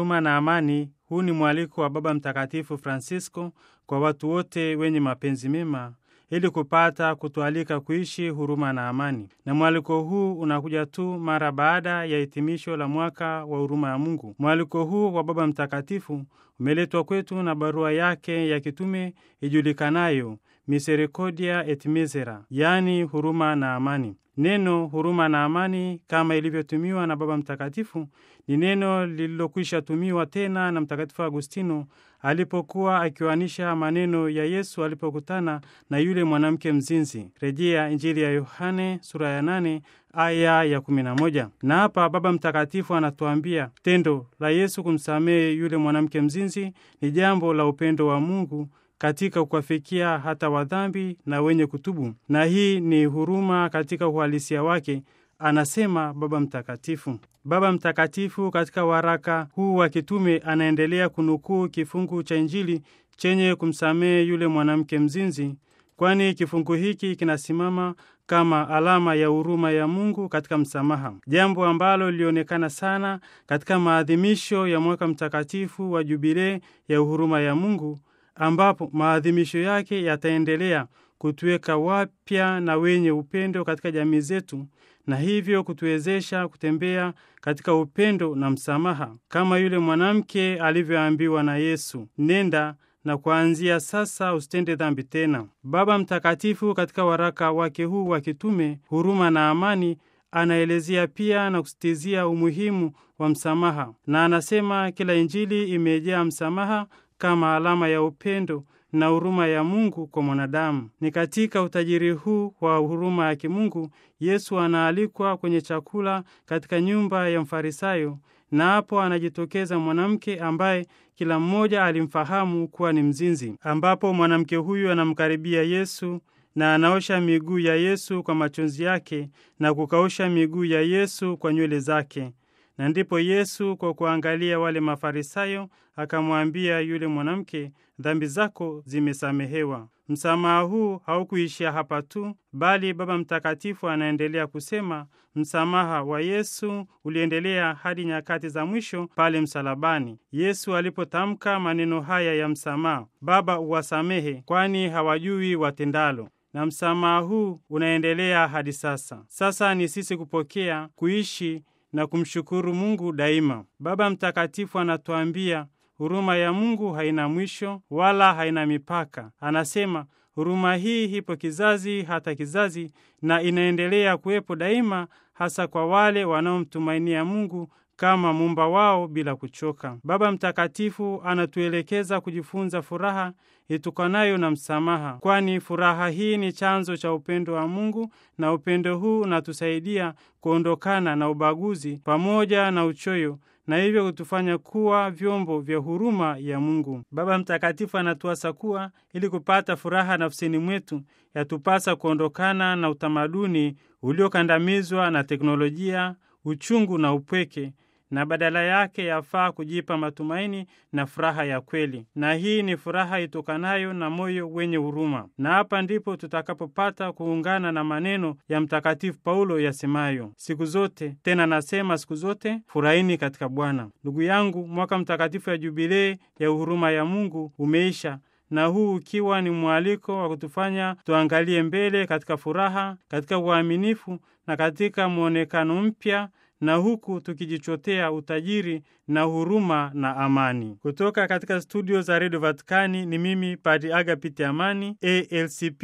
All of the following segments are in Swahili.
huruma na amani. Huu ni mwaliko wa Baba Mtakatifu Francisco kwa watu wote wenye mapenzi mema ili kupata kutualika kuishi huruma na amani. Na mwaliko huu unakuja tu mara baada ya hitimisho la mwaka wa huruma ya Mungu. Mwaliko huu wa Baba Mtakatifu umeletwa kwetu na barua yake ya kitume ijulikanayo Misericordia et Misera, yaani huruma na amani. Neno huruma na amani kama ilivyotumiwa na Baba Mtakatifu ni neno lililokwisha tumiwa tena na Mtakatifu Agustino alipokuwa akiwanisha maneno ya Yesu alipokutana na yule mwanamke mzinzi. Rejea Injili ya Yohane sura ya nane aya ya kumi na moja. Na hapa Baba Mtakatifu anatuambia tendo la Yesu kumsamehe yule mwanamke mzinzi ni jambo la upendo wa Mungu katika kuwafikia hata wadhambi na wenye kutubu, na hii ni huruma katika uhalisia wake, anasema Baba Mtakatifu. Baba Mtakatifu katika waraka huu wa kitume anaendelea kunukuu kifungu cha Injili chenye kumsamehe yule mwanamke mzinzi, kwani kifungu hiki kinasimama kama alama ya huruma ya Mungu katika msamaha, jambo ambalo lilionekana sana katika maadhimisho ya mwaka mtakatifu wa Jubilee ya huruma ya Mungu ambapo maadhimisho yake yataendelea kutuweka wapya na wenye upendo katika jamii zetu na hivyo kutuwezesha kutembea katika upendo na msamaha kama yule mwanamke alivyoambiwa na Yesu, nenda na kuanzia sasa usitende dhambi tena. Baba Mtakatifu katika waraka wake huu wa kitume huruma na amani anaelezea pia na kusitizia umuhimu wa msamaha, na anasema kila Injili imejaa msamaha kama alama ya upendo na huruma ya Mungu kwa mwanadamu. Ni katika utajiri huu wa huruma ya kimungu Yesu anaalikwa kwenye chakula katika nyumba ya Mfarisayo, na hapo anajitokeza mwanamke ambaye kila mmoja alimfahamu kuwa ni mzinzi, ambapo mwanamke huyu anamkaribia Yesu na anaosha miguu ya Yesu kwa machozi yake na kukausha miguu ya Yesu kwa nywele zake. Na ndipo Yesu kwa kuangalia wale Mafarisayo akamwambia yule mwanamke, dhambi zako zimesamehewa. Msamaha huu haukuishia hapa tu, bali Baba Mtakatifu anaendelea kusema msamaha wa Yesu uliendelea hadi nyakati za mwisho pale msalabani. Yesu alipotamka maneno haya ya msamaha, Baba uwasamehe, kwani hawajui watendalo na msamaha huu unaendelea hadi sasa. Sasa ni sisi kupokea, kuishi na kumshukuru Mungu daima. Baba Mtakatifu anatuambia huruma ya Mungu haina mwisho wala haina mipaka. Anasema huruma hii ipo kizazi hata kizazi na inaendelea kuwepo daima, hasa kwa wale wanaomtumainia Mungu kama muumba wao bila kuchoka. Baba Mtakatifu anatuelekeza kujifunza furaha itokanayo na msamaha, kwani furaha hii ni chanzo cha upendo wa Mungu, na upendo huu unatusaidia kuondokana na ubaguzi pamoja na uchoyo na hivyo kutufanya kuwa vyombo vya huruma ya Mungu. Baba Mtakatifu anatuasa kuwa ili kupata furaha nafsini mwetu, yatupasa kuondokana na utamaduni uliokandamizwa na teknolojia, uchungu na upweke na badala yake yafaa kujipa matumaini na furaha ya kweli, na hii ni furaha itokanayo na moyo wenye huruma. Na hapa ndipo tutakapopata kuungana na maneno ya Mtakatifu Paulo yasemayo, siku zote tena nasema siku zote, furahini katika Bwana. Ndugu yangu, mwaka mtakatifu ya Jubilei ya huruma ya Mungu umeisha na huu ukiwa ni mwaliko wa kutufanya tuangalie mbele katika furaha, katika uaminifu na katika mwonekano mpya na huku tukijichotea utajiri na huruma na amani. Kutoka katika studio za redio Vatikani ni mimi Padi Agapiti Amani, ALCP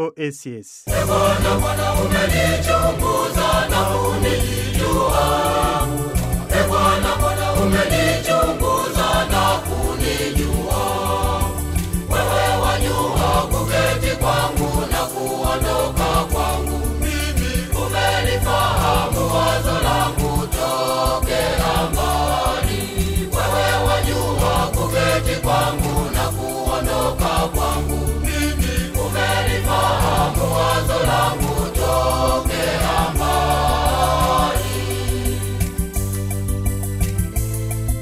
OSS. Bwana Bwana umenichunguza na kunijua. E Bwana Bwana umenichunguza na kunijua. Wewe wajua kuketi kwangu na kuondoka kwangu. Mimi umelifahamu wazo langu tokea mbali. Wewe wajua kuketi kwangu na kuondoka kwangu. Mimi umelifahamu wazo langu tokea mbali.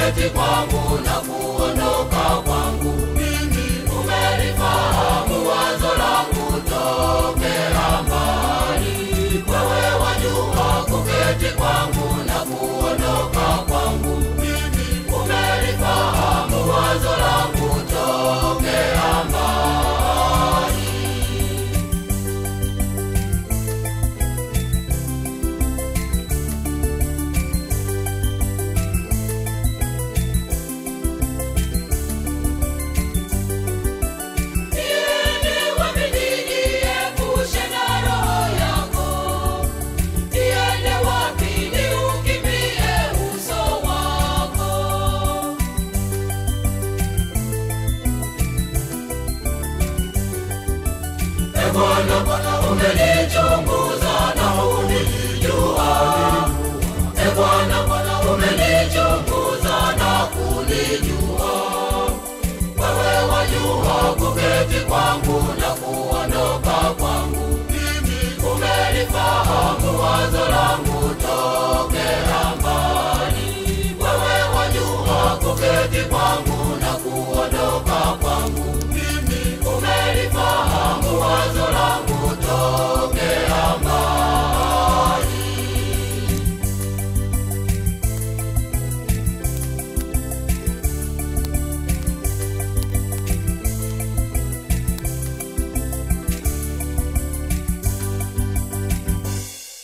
kuketi kwangu na kuondoka kwangu mimi umelifahamu wazo langu tokea mbali wewe wajua kuketi kwangu na kuondoka kwangu mimi umelifahamu wazo langu tokea mbali Niende wapi nijiepushe na roho yako? Niende wapi niukimbie uso wako? E Bwana, Bwana umenichunguza na unijua. E Bwana, Bwana umenichunguza na kunijua.